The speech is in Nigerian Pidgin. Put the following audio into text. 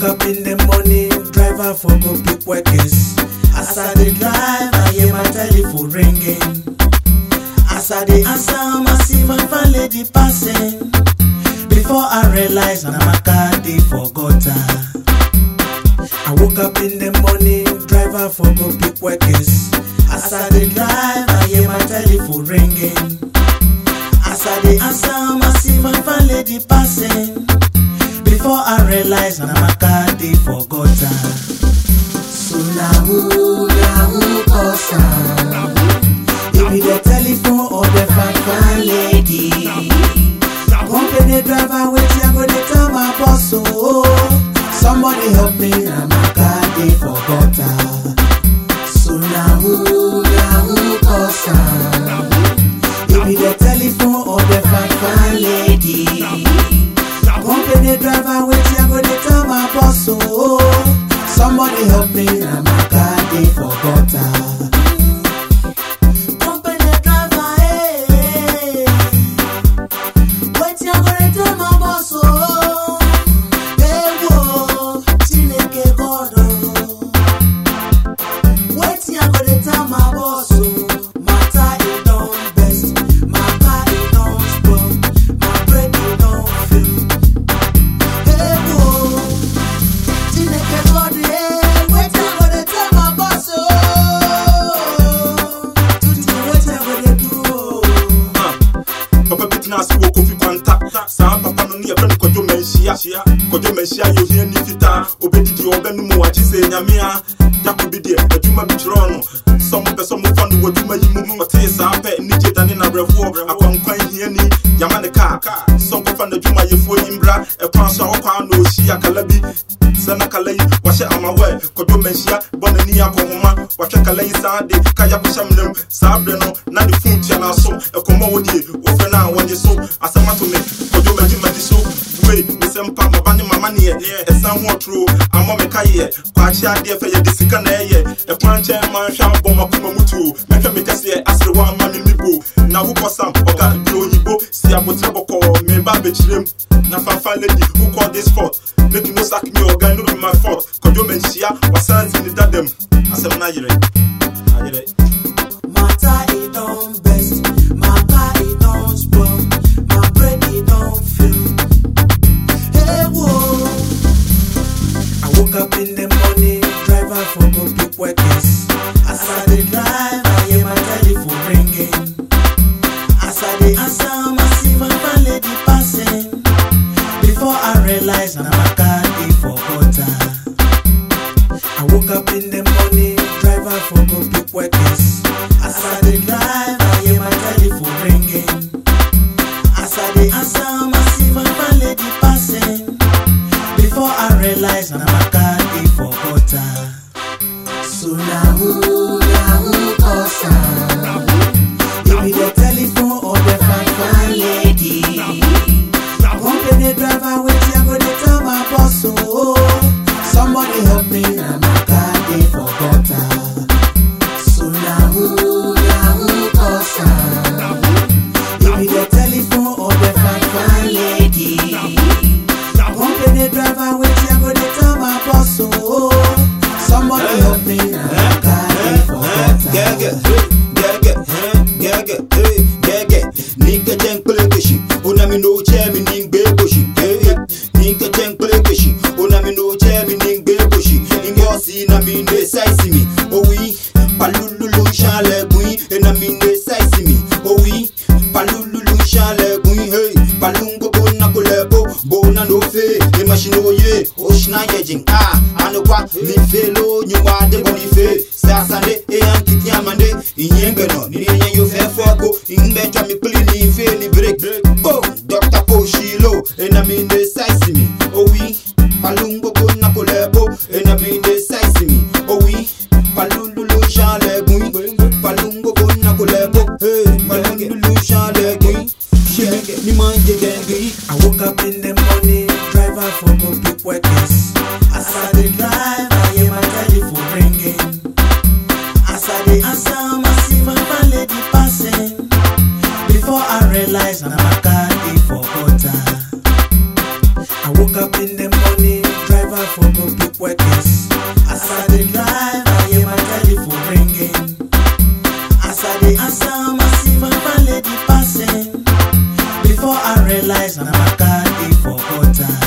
woke up in the morning, driver for go pick workers. As I dey drive, I hear my telephone ringing. As I dey answer, I see my fine lady passing. Before I realize, na my car dey for gutter. I woke up in the morning, driver for go pick workers. As I dey drive, I hear my telephone ringing. As I dey answer, I see my fine lady passing. Before I realize, na my car dey for gutter. So na who, na who cause am? It be the telephone or the fine fine lady. Company driver, wetin I go dey tell my boss oh. Somebody help me, na my car dey for gutter. So na who, na who cause am? It be the telephone or the fine fine lady. Company driver, wetin I go dey tell my boss oh. Somebody help me, na my car dey for gutter. Company driver, hey. Wetin I go dey tell my boss oh. Ewo, Chineke God oh. Wetin I go dey tell my boss oh. Matter e don best, my car e don spoil, my brake e don fail. Ewo, Chineke God eh. Wetin I go dey tell my boss oh. Tutu wetin I go dey do oh. papa bi tena ase wɔ kofi kwanta saa papa no ne yɛfrɛ no kwadwo manhyia kwadwo manhyia yɛ ohia ni fitaa obɛdidi ɔbɛno mu wakye sɛ nyame a yako bi deɛ adwuma bi kyerɛ no sɛ mopɛ sɛ mofa no w'adwuma yi mu ɔtee saa pɛ ne gye dane nabrɛfoɔ akwankwan hiani yama ne kaa sɛ nkɔfa n'adwumayɛfoɔ yi mbra ɛkwan so a wɔkwaa na ɔhyia kala bi sɛ na kala yi wahyɛ amawɛ kwadwo manhyia bɔ n'ani akɔhoma wahwɛ kala yi saa de kaya kɔhyɛ mnam saa berɛ no na ne fon tua no so ɛkɔmmɔ wɔ die wɔfrɛ no a wɔnye so asɛm ato me kwadwo magyemagye so wei mesɛ mpa maba ne mama neɛ ɛsan ho ɔtoro amɔ me kayeɛ kwaakye adeɛ fɛ yɛde sika na ɛyɛ ɛkwan nkyɛn ma nhwɛ abɔ makoma mu tuo mɛhwɛ me kɛseɛ asere wɔ ama me mibo na wokɔ sam ɔga de oyibo si abotrɛ bɔkɔɔ meba bɛkyirem na fafa lady who call this fault make you no sack me ɔga no be my fault kwadwo manhyia wasan si ne dadam asɛm no ayerɛ ayerɛ Matter it don best, my car it don spoil, my brake it don fail. Hey whoa. I woke up in the morning, driver for go pick workers. As I dey drive, I hear my telephone ringing. As I dey answer, I see my fine lady passing. Before I realize, na my car dey for gutter. I woke up in the morning, driver for go pick workers. As I dey drive, I hear my telephone ringing. As I dey answer, I see my fine lady passing. Before I realize, na my car dey for gutter. So na who, na who cause am? It be the telephone or the fine fine lady. Company driver, wetin I go dey tell my boss oh. Somebody help me, na my car dey for gutter. So na who, na who cause am? It be the telephone or the fine fine lady. Company driver, wetin I go dey tell my boss oh. Somebody help me, na my car dey for gutter. Gaga, gaga, gaga, gaga. Nika jen plekeshi, una mi no che mi ning be boshi. Nika jen plekeshi, una mi no che mi ning be boshi. Ingo si na mi ne size mi. Oh oui, palululu chale bui, na mi ne size mi. Oh oui, palululu chale bui, hey. Palungo bona kolebo, bona no fe. E machine oye, oshna yejing. Ah, anokwa mi felo nyuma de boni fe. Sasande e ankiti amande, inyenge no, ni yenye yo fe foko. Ingbe twa mi pili ni fe ni break. Oh, Dr. Poshilo, ena mi ne size mi. Oh oui, palungo bona kolebo, ena mi ne size mi. Oh oui, palululu chale bui, palungo bona kolebo. Hey, palululu chale bui. Shege, ni manje gengi. I woke up in the morning, driver for go pick workers. As I dey drive, I hear my telephone ringing. As I dey answer, I see my fine lady passing. Before I realize, na my car dey for gutter. I woke up in the morning, driver for go rice na my car dey for gutter